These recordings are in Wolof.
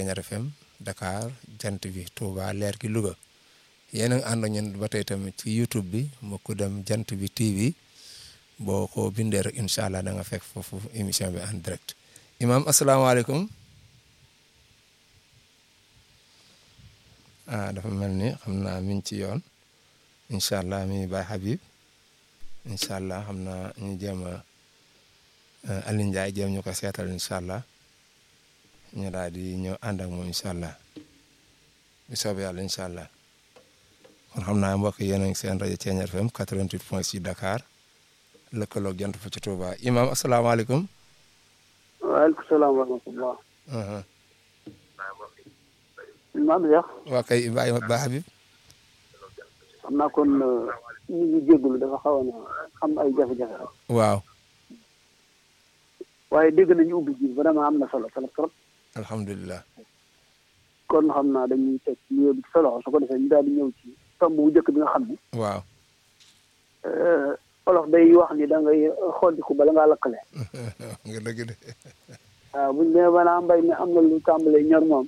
Ceeñar FM Dakar jant bi Touba leer gi Louga yéen a ngi ànd ñun ba tey tamit ci YouTube bi mu ko dem jant bi TV boo ko bindee rek incha allah da nga fekk foofu émission bi en direct imam asalaamaaleykum ah dafa mel ni xam naa mi ngi ci yoon incha allah mi Baye Habib incha allah xam naa ñu jéem a Alioune Ndiaye jéem ñu ko seetal incha allah ñu daal di ñëw ànd ak moom incha allah bi soobee yàlla incha allah kon xam naa mbokk yéen a ngi seen rajo Ceeñar FM 88 point 6 Dakar lëkkaloog jant fa ci Touba imam asalaamaaleykum. waaleykum salaam wa rahmatulah. maam Cheikh. waa kay Baye Ba Habib. xam naa kon ñu ngi jégalu dafa xaw a am ay jafe-jafe rek. waaw. waaye dégg nañu ubbi ji vraiment am na solo solo trop. alhamdulilah. kon xam naa dañuy teg nuyoo bi ci solo su ko defee ñu daal di ñëw ci tomb bu njëkk bi nga xam ni. waaw. olof day wax ni da ngay xoddiku bala ngaa lakkale. nga dëgg de. waaw buñ demee ba mbay mi am na lu tàmbalee ñor moom.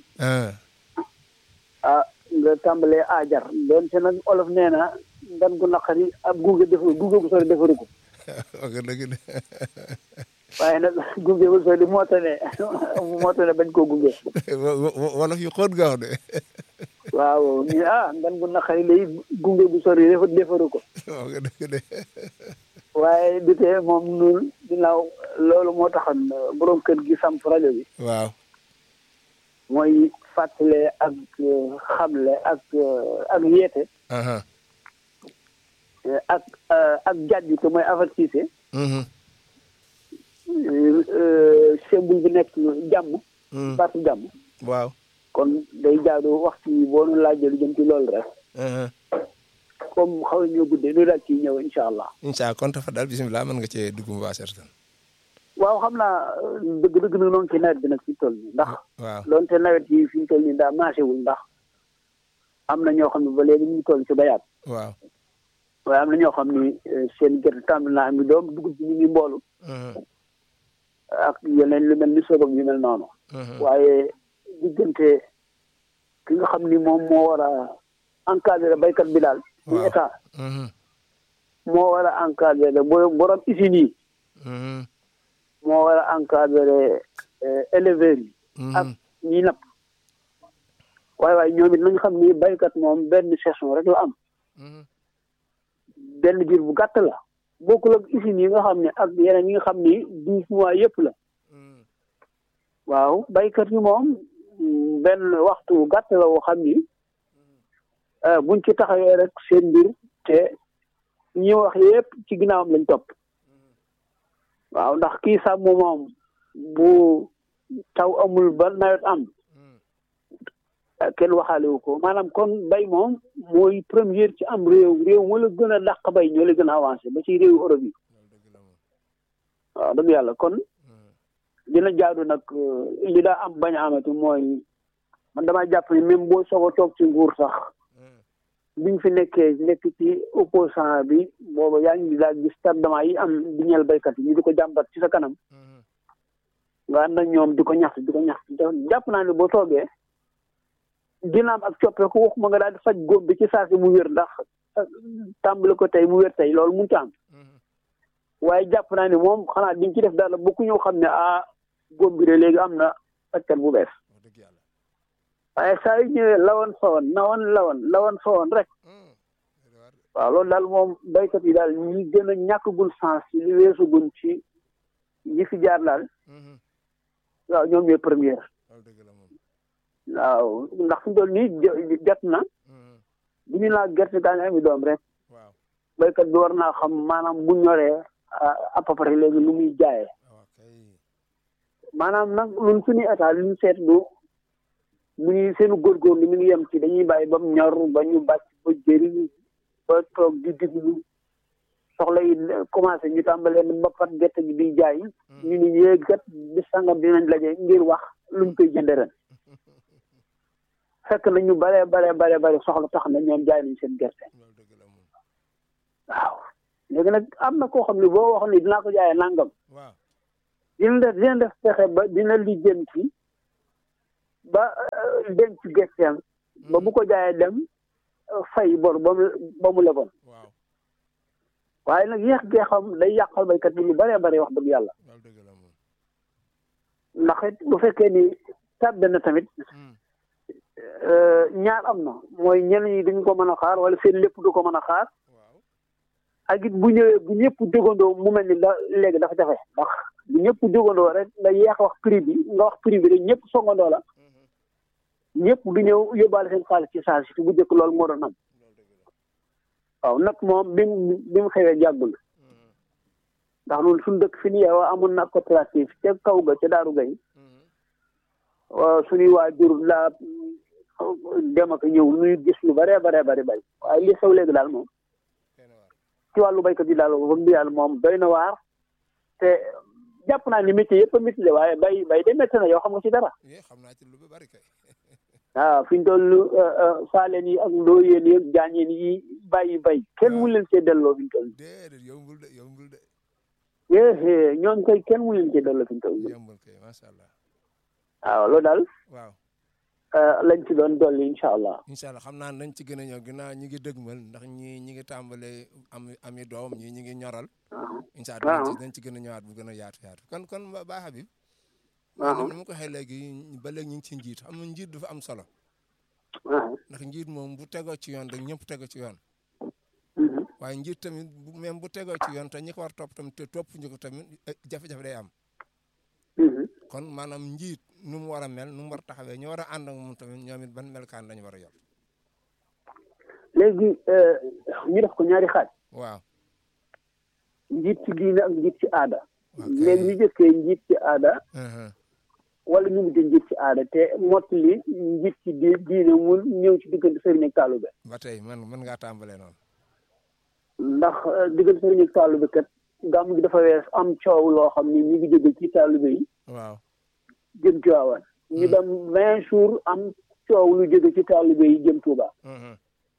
ah nga tàmbalee aajar doonte nag olof nee na ndan gu naqari ab gunge defaru gunge bu sori defaru ko. nga dëgg de. waaye nag gunge bu sori moo tane moo tane bañ koo gunge. wolof yu xóot gaaw de. waaw ñu ah ndan gu naqari lay gunge bu sori defa defaru ko. nga dëgg de. waaye du tee moom ñun ginnaaw loolu moo taxoon borom kër gi samp rajo bi. waaw. mooy fàttale ak xamle ak ak yeete. ak ak jàjj te mooy avertise. symbole bi nekk jàmm. baatu jàmm. waaw. kon day jaadu waxtu yi boo nu laajee lu jëm ci loolu rek. comme xaw ñoo guddee lu daal ciy ñëw incha allah. incha allah kon dafa daal bisimilah mën nga cee dugg mu waa certain. waaw xam naa dëgg-dëgg nag noonu ci nawet bi nag fi mu toll nii ndax. waaw doonte nawet yi fi mu toll nii daa marché wul ndax am na ñoo xam ne ba léegi ñu ngi toll ci bayaat. waaw. waaye am na ñoo xam ni seen gerte tàmbali naa am doom dugub bi ñu ngi mboolu. ak yeneen lu mel ni sobag yu mel noonu. waaye diggante ki nga xam ni moom moo war a encadré baykat bi daal. ci état. moo war a encadré borom usines yi. moo war a encadré éleveurs yi. ak ñi napp. waaye waaye ñoom it nañu xam ni baykat moom benn saison rek la am. benn biir bu gàtt la. bokkul ak usines yi nga xam ne ak yeneen yi nga xam ni douze mois yëpp la. waaw baykat yi moom benn waxtu gàtt la woo xam ni buñ ci taxawee rek seen mbir te ñi wax yëpp ci ginnaawam lañ topp. waaw ndax kii sàmm moom bu taw amul ba nawet am kenn waxaale wu ko maanaam kon bay moom mooy première ci am réew réew moo la gën a dàq bay ñoo la gën a avancé ba ci réewu Europe yi waaw dëgg yàlla kon dina jaadu nag li daa am bañ a amati mooy man damaa jàpp ni même boo soog a toog ci nguur sax biñ fi nekkee nekk ci opposant bi booba yaa ngi daal gis tardement yi am di ñeel baykat yi ñu di ko jàmbat ci sa kanam nga ànd ak ñoom di ko ñaxtu di ko ñaxtu jàpp naa ne boo toogee dina am ak coppeeku waxuma nga daal di faj góob bi ci saa si mu wér ndax tàmbali ko tey mu wér tey loolu mënut a am waaye jàpp naa ne moom xanaa diñ ci def daal ba ku ñëw xam ne ah góob bi de léegi am na fajkat bu bees waaye saa yu ñëwee lawoon fawoon nawoon lawoon lawoon fawoon rek waaw loolu daal moom baykat yi daal ñi gën a ñàkkagul sens ci li weesu gun ci ñi fi jaar daal waaw ñoom ñooy première waaw ndax fi mu toll nii jot na bu ñu laa gerte gaa ngi ami doom rek baykat bi war naa xam maanaam bu ñoree à peu près léegi lu muy jaayee maanaam nag ñun suñu état li ñu seetlu mu ngi seenu góorgóorlu mi ngi yem ci dañuy bàyyi ba mu ñor ba ñu bàcc ba jëriñ ba toog di diglu soxla yi commencé ñu tàmbalee ba pat gerte gi di jaay ñu ni yéeg kat bi sangam dinañ laje ngir wax luñ koy jënde ren fekk na ñu bare bare bare bare soxla tax na ñoom jaay nañ seen gerte waaw léegi nag am na koo xam ne boo wax ni dinaa ko jaayee nangam dina def dina def fexe ba dina lijjanti ba denc gesteem ba bu ko jaayee dem fay bor ba mu ba mu leboon waaw waaye nag yéex gee xam day yàqal baykat bi lu bëree bëri wax dëgg yàlla loolu dëgg la moom ndax it bu fekkee ni tàbbe na tamit Hmm. ñaar am na mooy ñenn ñi duñ ko mën a xaar wala seen lépp du ko mën a xaar waaw ak it bu ñëwee bu ñëpp jógandoo mu mel ni la léegi dafa jafe ndax bu ñëpp jógandoo rek nga yeex wax prix bi nga wax prix bi rek ñëpp songandoo la Mhm. ñëpp du ñëw yóbbaale seen xaalis ci saa si bu njëkk loolu moo doon am loolu dëgg la waaw nag moom bi mu bi mu xewee jàggul Mhm. ndax loolu suñu dëkk fi ni yeewoo amoon na coopérative ca kaw ga ca Daaru Gay Mhm. waaw suñuy waajur laa dem ak ñëw nuy gis lu bare bare bari bay waaye li xew léegi daal moom Kenn waar. ci wàllu baykat yi daal wax dëgg yàlla moom doy na waar te jàpp naa ni métier yëpp a métier la waaye bay bay de métti na yow xam nga ci dara Eh, xam naa ci lu bari kay waaw fi ñu toll saaleen yi ak ndooyeen yi ak jaañeen yi bàyyi bay kenn mu leen see delloo fi ñu toll déedéet yombul de yombul de eh ñooñ koy kenn mu leen see delloo fi ñu toll yombul kay macha allah waaw loolu daal waaw lañ ci doon dolli incha allah incha allah xam naa nañ ci gën a ñëw ginnaaw ñi ngi dëgmal ndax ñi ñi ngi tàmbalee am ami doom ñii ñi ngi ñoral incha allah waaw. dañ ci dañ ci gën a ñëwaat bu gën a yaatu yaatu kon kon ba Baye Habib waaw. maanaam ni ma ko waxee léegi ba léegi ñu ngi ci njiit xam nga njiit dafa am solo waaw ndax njiit moom bu tegoo ci yoon rek ñëpp tegoo ci yoon Mhm. waaye njiit tamit bu même bu tegoo ci yoon te ñi ko war topp tamit te topp ñu ko tamit eh, jafe-jafe day am Mhm. kon maanaam njiit nu mu war a mel nu mu war a taxawee ñu war a ànd ak moom tamit ñoom it ban melkaan lañu war a yor léegi ñu def ko ñaari xaaj waaw njiit ci diine ak njiit ci aada Ok. léegi ñu jëkkee njiit ci aada Mhm. wala ñu mujj njiit ci aada te mottali njiit ci di diine mu ñëw ci diggante sëriñ ak taalube ba tey man mën ngaa tàmbalee noonu ndax euh, diggante sëriñ ak taalube kat gàmm gi dafa wees am coow loo xam ni ñu ngi jóge ci taalube yi waaw jëm Tiwaawan ñu dem vingt jours am coow lu jóge ci taalube yi jëm Tuuba Mhm.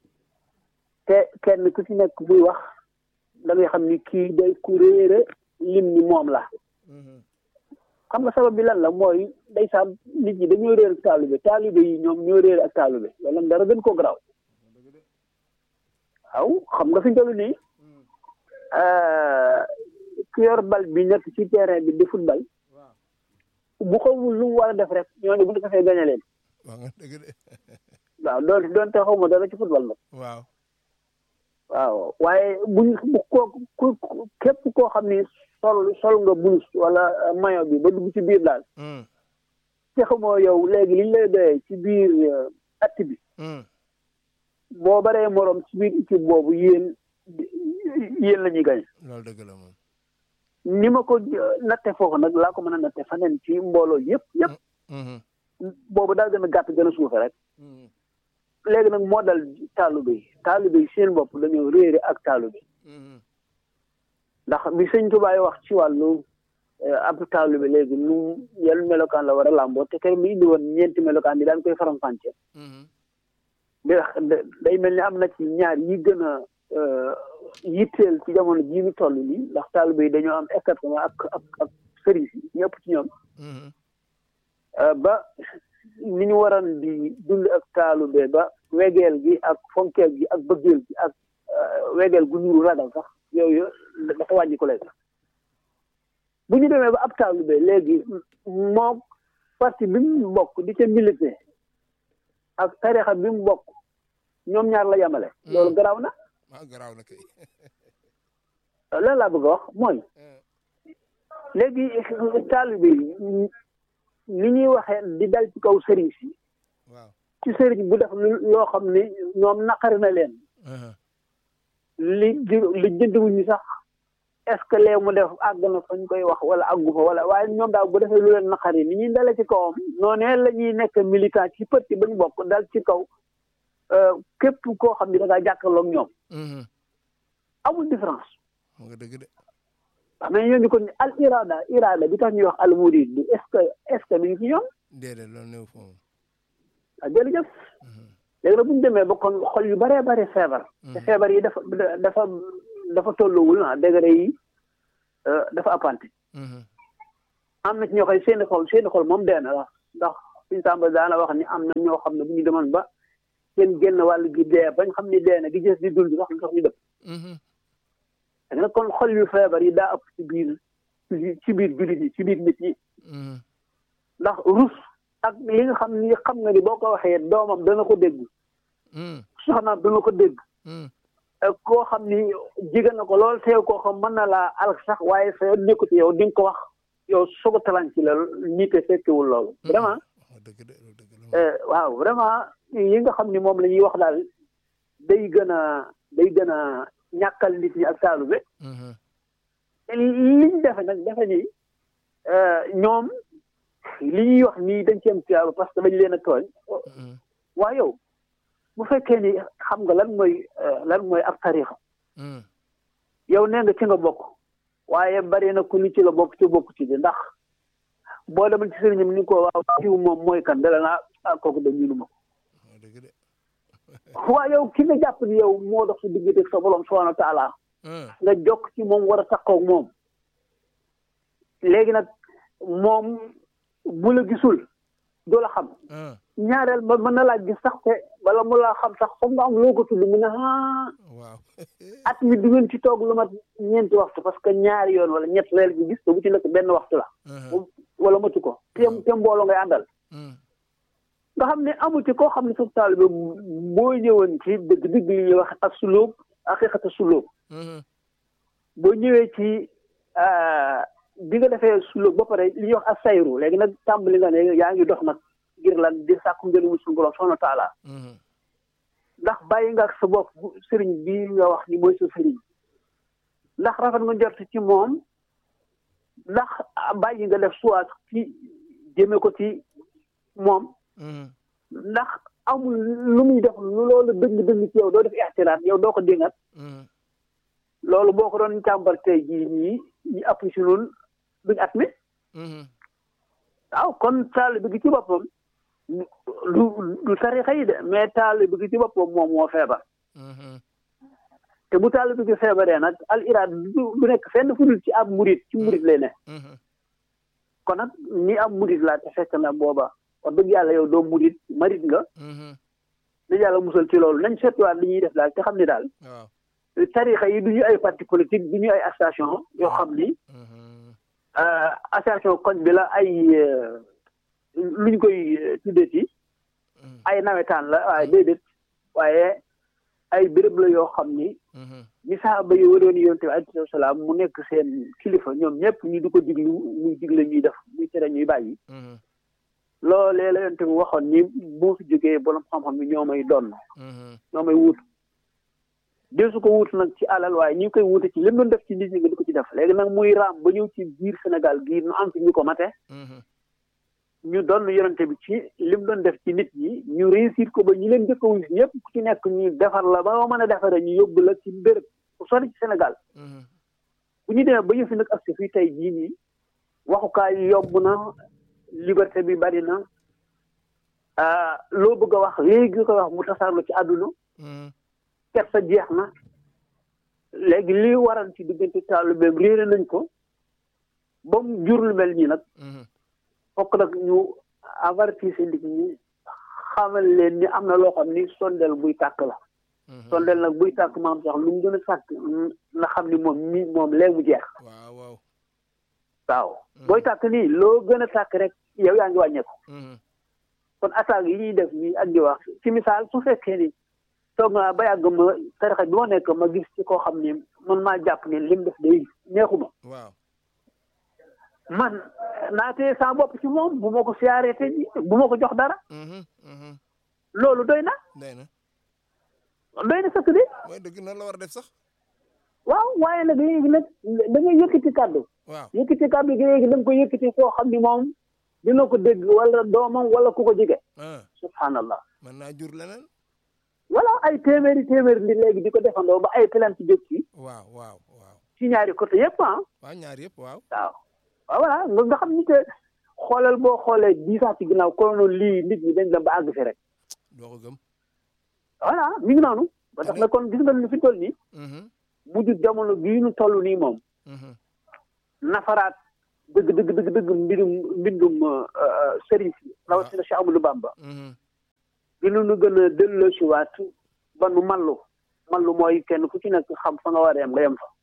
te kenn ku ci nekk buy wax da ngay xam ni kii day ku réere lim ni moom la Mhm. xam nga sabab bi lan la mooy ndeysaan nit ñi dañoo réer ak taalube taalube yi ñoom ñoo réer ak taalube wala dara gën ko garaaw waaw xam nga fi ñu toll nii ku yor bal bi nekk ci terrain bi di football waaw bu xamul lu mu war a def rek ñooñu bu ñu ko fee gañe leen wax nga dëgg de waaw doon doonte xaw ma dara ci football nag waaw waaw waaye buñ bu ko ku ku- képp koo xam ni sol sol nga blouse wala maillot bi ba dugg ci biir daal Mhm. te xamoo yow léegi liñ lay doyee ci biir euh, att bi Mhm. boo baree moroom ci biir équipe boobu yéen yéen la ñuy gañe loolu dëgg la moom ni ma ko euh, natte foofu nag laa ko mën a natte faneen ci mbooloo yëpp yëpp Mhm. boobu daa gën a gàtt gën a suufe rek Mhm. léegi nag moo dal taalibe yi taalibe yi seen bopp dañoo réere ak taalibe Mhm. ndax bi sëñ Tubaay wax ci wàllu euh, ab taalibe léegi nu yan melokaan la war a làmboo te kër mi indi woon ñeenti melokaan yi daan koy faram-fàcce Mhm. da- da- day mel ni am na ci ñaar yi gën a euh, yitteel ci jamono jii ñu toll nii ndax taalibe yi dañoo am écartement ak ak ak sëriñ si ñëpp ci ñoom Mhm. euh, ba ni ñu waroon di dund ak taalibe ba wegeel gi ak fonkeel gi ak bëggeel gi ak euh, wegeel gu ñuru ragal sax yooyu dafa wàññi ko léegi bu ñu demee ba ab taalibe léegi moom parti bi mu bokk di ca milité ak tarixa bi mu bokk ñoom ñaar la yamale loolu garaaw na waaw garaaw na kay lan laa bëgg a wax mooy léegi taalibe yi ni ñuy waxee di dal ci kaw sëriñ si waaw ci sëriñ bu def lu loo xam ne ñoom naqari na leen Mhm. li ju- li jëndiwuñu sax est-ce que lee mu def àgg na fañ koy wax wala àggu fa wala waaye ñoom daal bu defee lu leen naqari ni ñuy dale ci kawam noonee la ñuy nekk militant ci pëtti ba ñu bokk dal ci kaw euh, képp koo xam ne da ngaa jàkkaarloog ñoom Mhm. amul différence mu nga dëgg de wax mais ñooñu kon al irada irada bi tax ñuy wax al murid bi est-ce que est-ce que mi ngi ci ñoom déedéet loolu néew fa moom ah jërëjëf Mhm. léegi nag bu ñu demee ba kon xol yu baree bari feebar te feebar yi dafa dafa dafa tolluwul ah degré yi euh, dafa appante Mhm. am na ci ñoo xam seeni xol seeni xol moom dee na la ndax suñ sàmba daana wax ni am na ñoo xam ne bu ñu demoon ba seen génn wàll gi dee bañ xam ni dee na gi gës di dund sax lu tax ñu dëpp ak nag kon xol yu feebar yi daa ëpp ci biir ci biir jullit yi ci biir nit ñi ndax rus ak li nga xam ni xam nga ni boo ko waxee doomam dana ko dégg soxnaam dana ko dégg koo xam ni jigéen na ko lool teew koo xam mën na laa alak sax waaye sa yoon nekku ci yow di nga ko wax yow soog a talan ci la nii te fekkewul loolu vraiment waaw vraiment yi nga xam ni moom la ñuy wax daal day gën a day gën a ñàkkal nit ñi ak taalu be liñ defe nag defe ni ñoom li ñuy wax nii dañ ci am tuyaaba parce que dañ leen a tooñ waaye yow bu fekkee ni xam nga lan mooy lan mooy ab tarixa yow nee nga ci nga bokk waaye bari na ku ni ci la bokk ci bokk ci di ndax boo demal ci sëriñam ni ko waaw jiw moom mooy kan dala naa ah kooku de miinu ma ko waaye yow ki nga jàpp ni yow moo dox si diggante sa borom subhanahu wa taala nga jokk ci moom war a takkoo ak moom léegi nag moom bu la gisul doo la xam ñaareel ba mën na laa gis sax te bala mu laa xam sax foog nga am loo ko tudd mu ne ah at mi du ngeen ci toog lu mat ñeenti waxtu parce que ñaari yoon wala ñett leel gi gis te bu ci nekk benn waxtu la wala matu ko te te mbooloo ngay àndal nga xam ne amu ci koo xam ne sa taalibe boo ñëwoon ci dëgg dëgg li ñuy wax ak sulóob aqiqata sulóob boo ñëwee ci bi nga defee sulóob ba pare li ñuy wax ak sayru léegi nag tàmbali nga ne yaa ngi dox nag ngir lan di sàkku ngërëmu suñu borom subhanahu wa taala ndax bàyyi nga ak sa bopp sëriñ bi nga wax ni mooy sa sëriñ ndax rafet nga njort ci moom ndax bàyyi nga def soit ci jëme ko ci moom ndax amul lu muy def lu loolu dëng dëng ci yow doo def ixtiraat yow doo ko déngat loolu boo ko doon càmbar tey jii ñii ñi app si noonu duñ at mi waaw kon taalibe gi ci boppam du du tarixa yi de mais taalibe gi ci boppam moom moo feebar te bu taalibe gi feebaree nag al iraad du nekk fenn fu dul ci ab murit ci murit lay ne kon nag ni ab murit laa te fekk na booba wax dëgg yàlla yow doo murit marit nga dañ yàlla musal ci loolu nañ seetluwaat li ñuy def daal te xam ni daal tarixa yi du ñu ay parti politique du ñu ay association yoo xam ni association koñ bi la ay luñ koy tuddee ci ay nawetaan la waaye déedéet waaye ay béréb la yoo xam ni ñi saaba yi waroon yoon te alayhi salaam mu nekk seen kilifa ñoom ñëpp ñu di ko diglu muy digle ñuy def muy tere ñuy bàyyi loolee la yoon te mu waxoon ni bu fi jógee borom xam-xam bi ñoo may doon ñoo may wut dee su ko wut nag ci alal waaye ñu ngi koy wute ci lim doon def ci nit ñi nga di ko ci def léegi nag muy raam ba ñëw ci biir Sénégal gii nu am fi ñu ko mate ñu doon yonente bi ci lim doon def ci nit ñi ñu réussir ko ba ñi leen jëkk a wuyu ñëpp ku ci nekk ñu defar la ba mën a defare ñu yóbbu la ci béréb bu sori ci Sénégal bu ñu demee ba yëfi nag ak si fii tey jii nii waxukaay yi yomb na liberté bi bari na loo bëgg a wax léegi nga koy wax mu tasaarlu ci àdduna kersa jeex na léegi li waral ci diggante taalibeem réere nañ ko ba mu jur lu mel nii nag fokk nag ñu avertir nit ñi xamal leen ni am na loo xam ni sondel buy tàkk la sondel nag buy tàkk maam sax lu mu gën a sàkk na xam ni moom mi moom léegi mu jeex waaw waaw booy tàkk nii loo gën a tàkk rek yow yaa ngi wàññeeku kon attaque yi ñuy def nii ak di wax ci misaal su fekkee ni toog naa ba yàgg ma tarixa bi ma nekk ma gis ci koo xam ni man maa jàpp ni lim def day neexuma waaw man naa tee saa bopp ci moom bu ma ko siyaaree te bu ma ko jox dara loolu doy na doy na doy na sëkk de mooy dëgg noonu la war a def sax waaw waaye nag léegi nag da ngay yëkkati kàddu waaw yëkkati kàddu gi léegi da nga ko yëkkati koo xam ni moom dina ko dégg wala doomam wala ku ko jege subhanallah mën naa jur leneen voilà ay téeméeri téeméeri li léegi di ko defandoo ba ay plainte jóg ci waaw waaw waaw ci ñaari côté yëpp ah waaw ñaar yëpp waaw waaw waaw voilà nga nga xam ni que xoolal boo xoolee dix ans ci ginnaaw konoon lii nit ñi dañ dem ba àgg fi rek doo ko gëm voilà mi ngi noonu ba tax na kon gis nga ni fi toll nii mujj jamono bii nu toll nii moom nafaraat dëgg dëgg dëgg dëgg mbindum mbindum sëriñ si rawatina Cheikh Amadou Bamba dina nu gën a delloo si waat ba nu mallu mallu mooy kenn ku ci nekk xam fa nga war a yem nga yem fa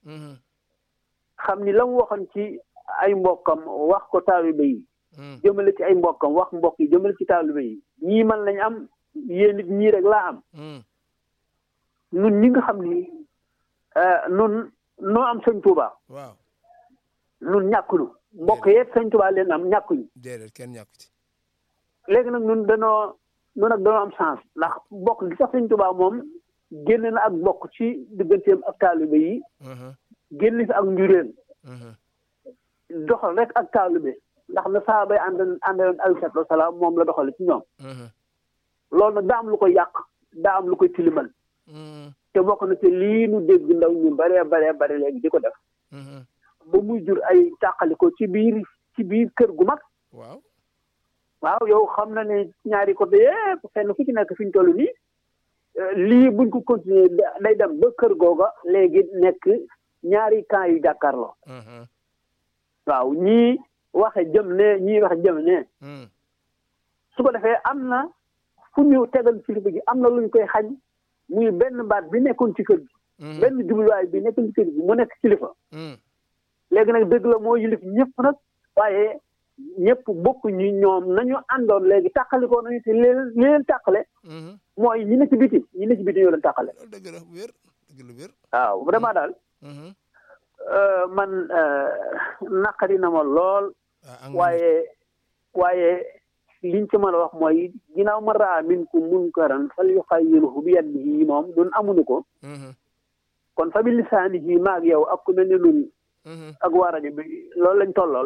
xam ni la mu waxoon ci ay mbokkam wax ko taalibe yi jëmale ci ay mbokkam wax mbokk yi jëmale ci taalibe yi ñii man lañ am yéen nit ñii rek laa am nun ñi nga xam ni nun noo am sëñ Tuuba waaw nun ñàkkulu mbokk yeet sëñ Tuuba leen am ñàkkuñu déedéet kenn ñàkku ci léegi nag nun danoo nun nag danoo am chance ndax mbokk gi sax sëñ Tuuba moom génn na ak mbokk ci digganteem ak taalibe yi génn fi ak njureen doxal rek ak taalibe ndax na saaba yi ànd àndoon alayhi salaatu wasalaam moom la doxale ci ñoom loolu nag daa am lu koy yàq daa am lu koy tilimal te bokk na ci lii nu dégg ndaw ñu baree baree bare léegi di ko def ba muy jur ay tàqaliko ci biir ci biir kër gu mag waaw waaw yow xam na ne ñaari côté yépp fenn fu ci nekk fi ñu toll nii lii buñ ko continuer day dem ba kër googa léegi nekk ñaari camp yu jàkkaarloo waaw ñii waxe jëm ne ñii waxe jëm ne su ko defee am na fu ñu tegal kilifa gi am na luñ koy xañ muy benn baat bi nekkoon ci kër gi benn jubluwaay bi nekkoon ci kër gi mu nekk kilifa léegi nag dëgg la moo yilif ñëpp nag waaye ñëpp bokk ñu ñoom nañu àndoon léegi tàqalikoo nañu te leen li leen tàqale mooy ñi ne ci biti ñi ne ci biti ñoo leen tàqale loolu dëgg la wér dëgg la wér waaw vraiment daal man naqari na ma lool waaye waaye liñ ci mën a wax mooy ginnaaw ma raa minkum munkaran fal yuxayyirhu bi yadihi moom ñun amuñu ko kon fa bi lisaanihi maag yow ak ku mel ne nun ak waa rajo bi loolu lañ tollool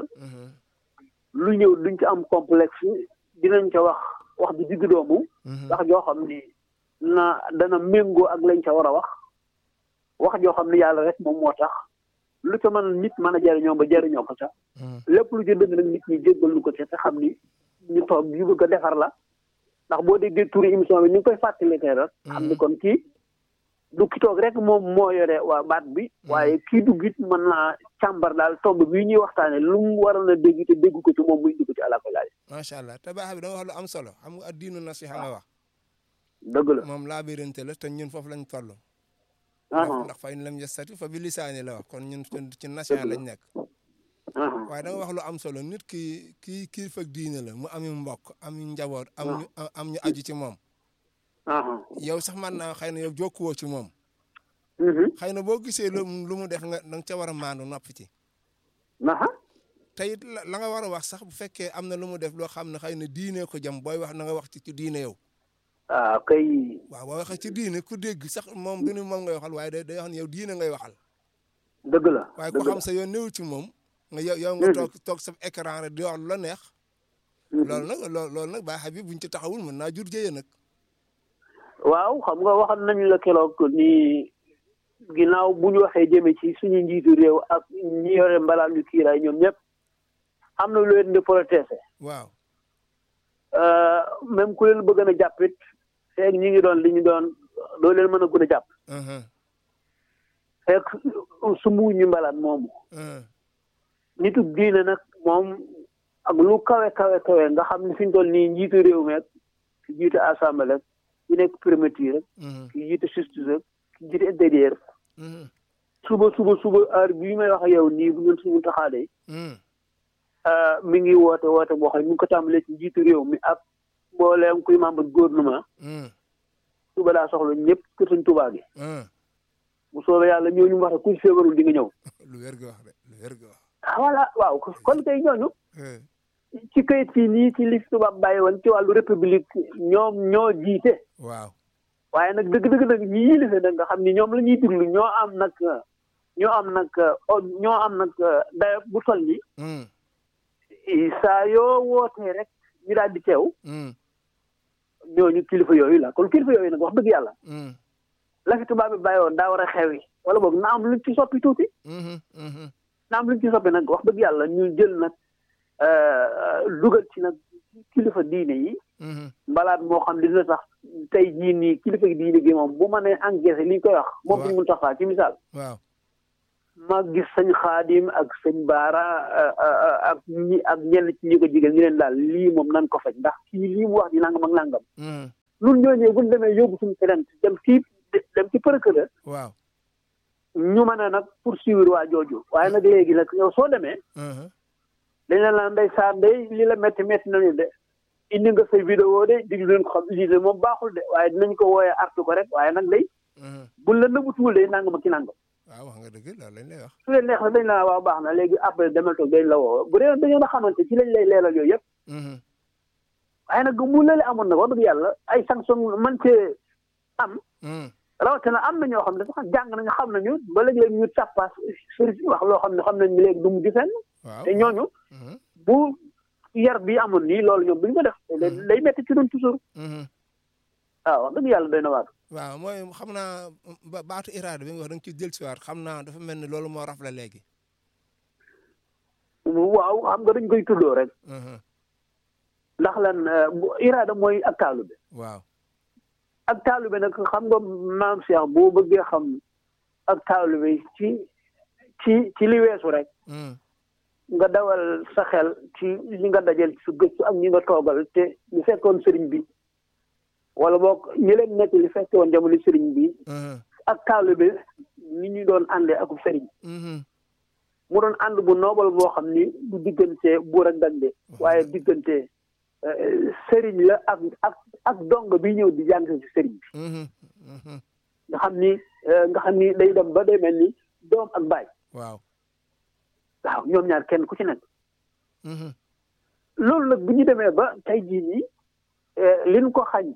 lu ñëw duñ ci am complexe dinañ ca wax wax bi digg doomu wax joo xam ni na dana méngoo ak lañ ca war a wax wax joo xam ni yàlla rek moom moo tax lu ca mën nit mën a jariñoo ba jariñoo ko ca lépp lu ci dëgg nag nit ñi jéggal lu ko ca te xam ni ñu toog yu bëgg a defar la ndax boo déggee turi émission bi ñu ngi koy fàttali tey rek xam ni kon kii du ki toog rek moom moo yore waa baat bi waaye kii dugg it mën naa càmbar daal tomb bii ñuy waxtaane lu mu waroon a dégg te dégg ko ci moom muy dugg ci àla ko laaj macha allah te baax bi da nga wax lu am solo xam nga addiinu nasiha nga wax dëgg la moom laa birante la te ñun foofu lañ toll ndax fa in lam yastati fa bi lisaani la wax kon ñun ci nasiha lañ nekk waaye da nga wax lu am solo nit ki kii kii fag diine la mu ami mbokk am njaboot am ñu am ñu aju ci moom yow sax man naa xëy na yow jokkuwoo ci moom xëy na boo gisee lu lu mu def nga da nga ca war a maandu noppi ci te it la nga war a wax sax bu fekkee am na lu mu def loo xam ne xëy na diine ko jëm booy wax na nga wax ci ci diine yow ah kay waaw boo waxee ci diine ku dégg sax moom du ni moom ngay waxal waaye day day wax ne yow diine ngay waxal dëgg la waaye ko xam sa yoon néew ci moom nga yow yow nga toog toog sa écran rek di wax lu la neex loolu nag loolu loolu nag baa Habib buñ ci taxawul mën naa jur jëye nag waaw xam nga waxal nañu la keroog ni ginnaaw bu ñu waxee jëme ci suñu njiitu réew ak ñi yore mbalaan ñu kiiraay ñoom ñëpp am na lu leen di protesté waaw même ku leen bëgg a jàppit feeg ñi ngi doon li ñu doon doo leen mën a gën a jàpp feeg sumbu ñu mbalaan moomu nitu diine nag moom ak lu kawe kawe kawe nga xam ne fi ñu toll nii njiitu réew mi ak ki jiite assemblée ki nekk primature rek ki jiite justice rek ki jiite intérieur suba suba suba heure bii may wax ak yow nii bu ngeen suñu taxaadee mi ngi woote woote boo xam ne mi ngi ko tàmbalee ci njiitu réew mi ak mbooleem kuy membre gouvernement suba daa soxla ñëpp kër Sëñ Tuubaa gi bu soobee yàlla ñooñu wax ku feebarul di nga ñëw lu wér ga wax de lu wér ga wax ah voilà waaw kon kay ñooñu ci kayit fii nii ci li tubaab bàyyi woon ci wàllu république ñoom ñoo jiite waaw waaye nag dëgg-dëgg nag ñi yilife nag nga xam ni ñoom la ñuy déglu ñoo am nag ñoo am nag ñoo am nag dayo bu toll ni saa yoo wootee rek ñu daal di teew ñooñu kilifa yooyu la kon kilifa yooyu nag wax dëgg yàlla la fi tubaab bi bàyyi woon daa war a xewi wala boog na am luñ ci soppi tuuti na am luñ ci soppi nag wax dëgg yàlla ñu jël nag dugal ci nag kilifa diine yi mbalaat moo xam ne dina sax tey jii nii kilifa diine gi moom bu ma nee encaissé li ñu koy wax moom duñ mun taxaa ci misaal waaw ma gis sëñ xaadim ak sëñ baara ak ñi ak ñenn ci ñi ko jigéen ñu leen daal lii moom nan ko faj ndax kii lii mu wax di nangam ak nangam nun ñooñee buñ demee yóbbu suñu plainte dem ci dem ci procureur waaw ñu mën a nag poursuivre waa jooju waaye nag léegi nag yow soo demee dañ la naan ndeysaan day li la métti métti nañu de indi nga say vidéo de diglu leen ko xam lii moom baaxul de waaye dinañ ko wooyee artu ko rek waaye nag day buñ la nëbbutuwul day nangam ak ki nangam waaw wax nga dëgg loolu lañ lay wax su leen neex na dañ la waaw baax na léegi après demal toog dañ la woo bu dee dañoo na xamante ci lañ lay leeral yooyu yëpp waaye nag mu lële amoon nag wax dëgg yàlla ay sanction man cee am rawatina am na ñoo xam ne sax jàng nañu xam nañu ba léegi-léegi ñu tàppaas sëriñ si wax loo xam ne xam nañ léegi du mujj fenn te ñooñu bu yar bi amoon nii loolu ñoom bu ñu ko def day metti ci doon toujours waaw wax dëgg yàlla doy na waar waaw mooy xam naa baatu iraada bi nga wax da nga ci jël si waat xam naa dafa mel ni loolu moo raf la léegi waaw xam nga dañ koy tuddoo rek ndax lan iraada mooy ak taalube waaw ak taalube nag xam nga maam Cheikh boo bëggee xam ak taalube ci ci ci li weesu rek nga dawal sa xel ci li nga dajal ci su gëstu ak ñi nga toogal te ñu fekkoon sëriñ bi wala boog ñi leen nekk li fekkoon jamono sëriñ bi ak taalube ni ñu doon àndee ak sëriñ mu doon ànd bu noobal boo xam ni du diggante buur ak dande waaye diggante sëriñ la ak ak ak dong bi ñëw di jàng ci sëriñ bi nga xam ni nga xam ni day dem ba day mel ni doom ak baay waaw waaw ñoom ñaar kenn ku ci nekk loolu nag bu ñu demee ba tey jii nii liñ ko xañ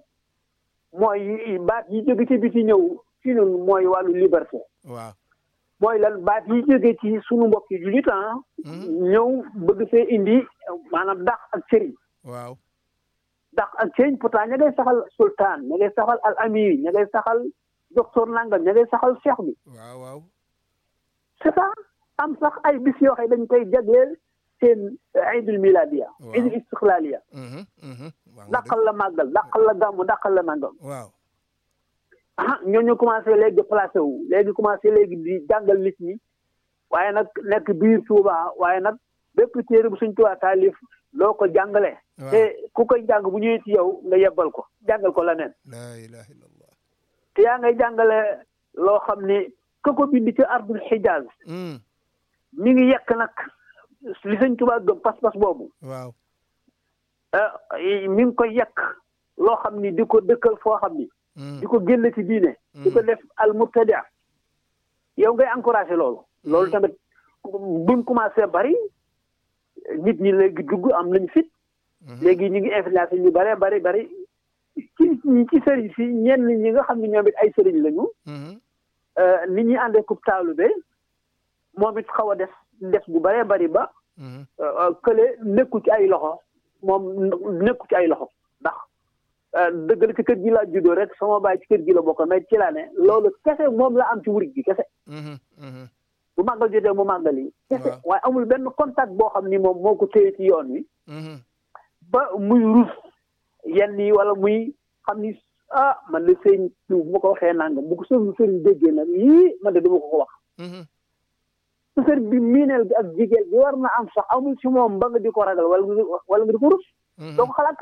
mooy baat yi jóge ci biti ñëw ci ñun mooy wàllu liberté waaw mooy lan baat yi jóge ci sunu mbokk yi jullit ñëw bëgg fee indi maanaam dàq ak sëriñ waaw dàq ak sëriñ pourtant ña ngay saxal sultaan ña ngay saxal al amir ña ngay saxal docteur nangam ña ngay saxal cheikh bi waaw waaw c'est ça am sax ay bis yoo xam dañ koy jagleel seen iidul miladiya iidul istiqlaliya dàqal la màggal dàqal la gàmmu dàqal la nangam waaw ah ñooñu commencé léegi di placé wu léegi commencé léegi di jàngal nit ñi waaye nag nekk biir Tuuba waaye nag bépp téere bu suñ Tuuba taalif loo ko jàngale te ku koy jàng bu ñëwee ci yow nga yebbal ko jàngal ko leneen la ilaha illallah te yaa ngay jàngale loo xam ni ka ko bind ci ardul xijaaz mi ngi yekk nag li sëñ Tuuba gëm pas-pas boobu waaw mi ngi koy yekk loo xam ni di ko dëkkal foo xam ni di ko génn ci diine di ko def al mubtadia yow ngay encouragé loolu loolu tamit buñ commencé bari nit ñi léegi dugg am nañ fit léegi ñu ngi influencé ñu bare bari bari ci ci sëriñ si ñenn ñi nga xam ne ñoom it ay sëriñ lañu nit ñi àndee kub taalube moom it xaw a des des bu bare bari ba kële nekku ci ay loxo moom nekku ci ay loxo ndax dëgg la ci kër gi laa juddoo rek sama baay ci kër gi la bokk mais ci laa ne loolu kese moom la am ci wurit gi kese bu màggal jotee mu màggal yi kese waaye amul benn contact boo xam ni moom moo ko téye ci yoon wi ba muy rus yenn yi wala muy xam ni ah man de sëñ bu ma ko waxee nangam bu ko sëñ sëriñ déggee nag yii man de dama ko ko wax su sëriñ bi miineel bi ak jigéen bi war na am sax amul ci moom ba nga di ko ragal wala wala nga di ko rus doo ko xalaat ko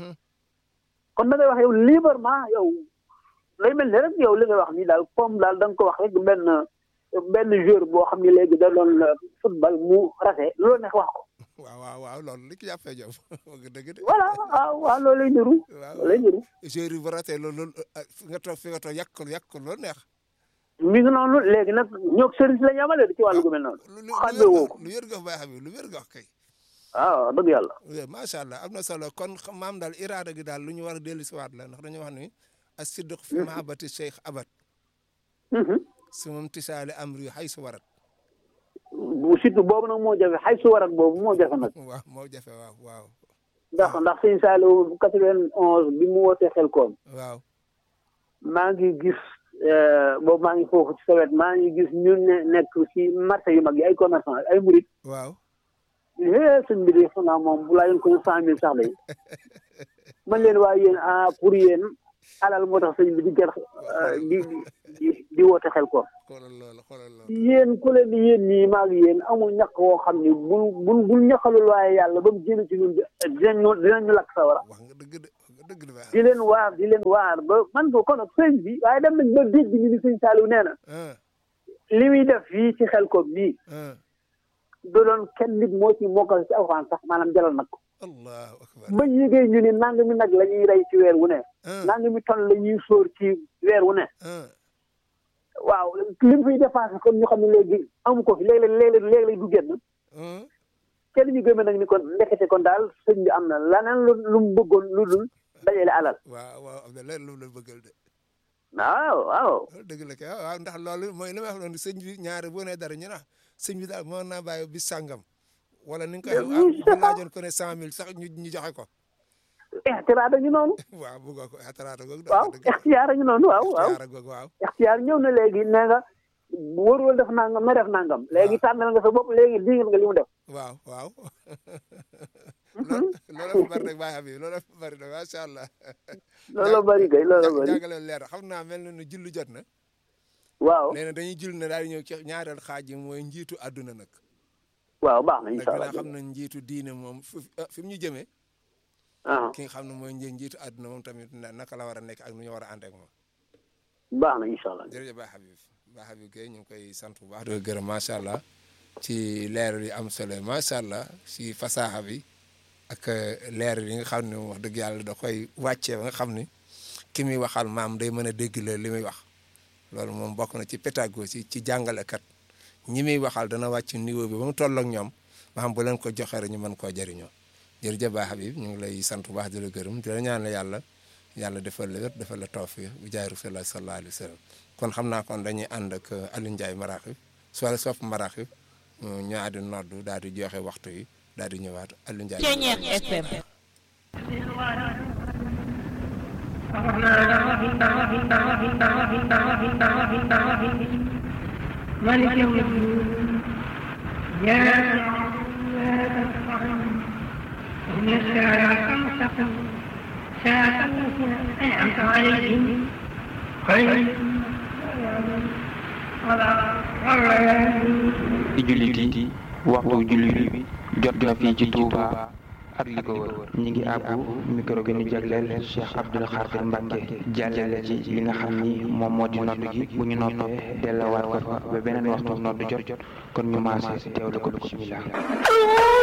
kon da ngay wax yow librement yow lay mel ni rek yow li nga wax nii daal comme daal da nga ko wax rek benn benn joueur boo xam ne léegi da doon football mu rate loolu neex wax ko. waaw waaw waaw loolu li ki jàppee Diop dëgg de. voilà waaw waaw loolu lay niru. loolu lay niru. joueur yi bu ratee loolu fi nga toog fi nga toog yàq ko yàq ko loolu neex. mi ngi noonu léegi nag ñoo service la ñu amale ci wàllu gu mel noonu. xamee woo ko lu wér nga baax bi lu wér nga wax kay. waaw dëgg yàlla. macha allah am na solo kon maam daal iraada gi daal lu ñu war a dellu si waat la ndax dañoo wax ni as-sidq fi mahabbati cheikh abad su moom tisaale amri xay su warat bu surtout boobu nag moo jafe xay su warat boobu moo jafe nag waaw moo jafe waaw waaw ndax ndax sëñ Saliou quatre-vingt-onze bi mu wootee xel koom waaw maa ngi gis boobu maa ngi foofu ci sawet maa ngi gis ñu ne nekk ci marché yu mag yi ay commerçant ay murit waaw é sëñ bi de xanaa moom bu laa yoon ko cent mille sax day man leen waaye yéen ah pour yéen alal moo tax sëñ bi di gën di di di woote xel ko xoolal loolu xoolal loolu yéen ku leen di yéen ñii maag yéen amul ñàkk woo xam ni bul bul bul ñaqalul waaye yàlla ba mu génn ci ñun dinañu dinañu lakk sawara wax nga dëgg de wax nga dëgg de baax di leen waar di leen waar ba man ko kon sëñ bi waaye dem nañ ba dégg ñu ni sëñ Saliou nee na ah li muy def fii ci xel ko bii ah du doon kenn nit moo ci mokkal ci alxuraan sax maanaam jalal nag ko allahu akbar ba yégee ñu ni nangami nag la ñuy rey ci weer wu ne ah nangami ton la ñuy sóor ci weer wu ne ah waaw li mu fiy dépassé kon ñu xam ne léegi amu ko fi léeg-léeg léeg-léeg léeg-léeg du génn ah kenn ñu gëmee nag ni kon ndekete kon daal sëñ bi am na laneen lu lu mu bëggoon lu dul dajale alal waaw waaw am na leen lu la bëggal de waaw waaw loolu dëgg la kay waaw ndax loolu mooy li may wax noonu sëñ bi ñaare boo nee dara ñu na sëñ bi daal mën naa bàyyi bis sàngam wala ni nga koy Mais oui, bu c'est ça. laajoon ko ne cent mille sax ñu ñu joxe ko ixtiraar ñu noonu waaw bëggoo ko ataraata googu waaw ixtiyaar ñu noonu waaw waaw ixtiyaara googu waaw ixtiyaar ñëw na léegi nee nga wóorul def nangam na def nangam léegi tànnal nga sa bopp léegi digal nga li mu def waaw waaw loolu loolu fa bari rek bàyyi bi loolu fa bari rek macha allah loolu bari kay loolu bari jàngale leer na xam naa mel na ne julli jot na waaw nee na dañuy julli ne daal di ñëw ci ñaareel xaaj yi mooy njiitu àdduna nag waaw baax na ndax incha allah dinaa xam na njiitu diine moom fu fi mu ñu jëmee ah ki nga xam ne mooy nji njiitu àdduna moom tamit na- naka la war a nekk ak nu ñu war a ànd ak moom baax na incha allah jërëjëf Ba Habib Ba Habib Gueye ñu ngi koy sant bu baax di ko gërëm macha allah ci leer yi am solo macha allah ci fasaaxa bi ak leer yi nga xam ne wax dëgg yàlla da koy wàccee ba nga xam ni ki muy waxal maam day mën a dégg la li muy wax loolu moom bokk na ci pédagogie ci jàngalekat ñi muy waxal dana wàcc niveau bi ba mu toll ak ñoom maam bu leen ko joxe rek ñu mën koo jëriñoo jërëjëf Ba Habib ñu ngi lay sant bu baax di la gërëm di la ñaan yàlla yàlla defal la wér defal la tawfiq bu jaay rasulullah sallallahu alayhi wa sallam kon xam naa kon dañuy ànd ak Aliou Ndiaye Maraxib soit sopp Maraxib ñu àddi noddu daal di joxe waxtu yi daal di ñëwaat Aliou Ndiaye Ceñeex FM مالك يوم الدين يا إن الصراط المستقيم صراط الذين أنعمت عليهم غير ci jullit yi waxtu jullit bi jot na fii ci Touba ak li ko wër ñi ngi àbbu micro bi ñu jagleel Cheikh Abdoul Khadir Mbacke jàllale ci li nga xam ni moom moo di noddu gi bu ñu noppee delluwaat ko fa ba beneen waxtu noddu jot kon ñu maase teewlu ko bisimilah